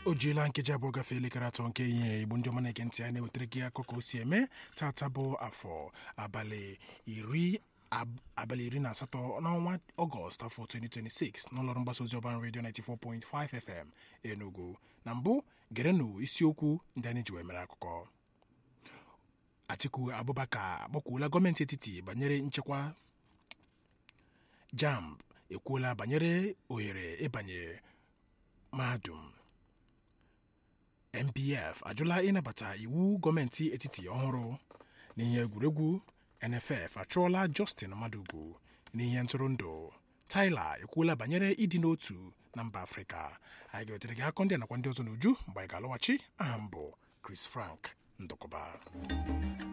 o jiela nkeji abụọ gafee elekere atọ nke ihe igbo ndị ọma na-ege ntị anyị na-ewetara gị akụkọ o si eme tata bụ afọ abalị iri abalị iri na asatọ n'ọnwa ọgọst afọ 2026 n'ụlọọrụ mgbasa ozi ọban redio 94.5 fm enugu na mbụ gerenụ isiokwu ndị anyị ji wee mere akụkọ atiku abubakar akpọkwuola gọọmenti etiti banyere nchekwa jamb ekwuola banyere ohere ịbanye mahadum npf ajụla ịnabata iwu gọọmenti etiti ọhụrụ n'ihe egwuregwu nff achụọla justin madugu n'ihe ntụrụndụ tyler ekwuola banyere ịdị n'otu na mba afrịka anyị ga-ewetere gị akọ ndị nakwa ndị ọzọ n'uju mgbe anyị ga-alọghachi aha m bụ chris frank ndụkọba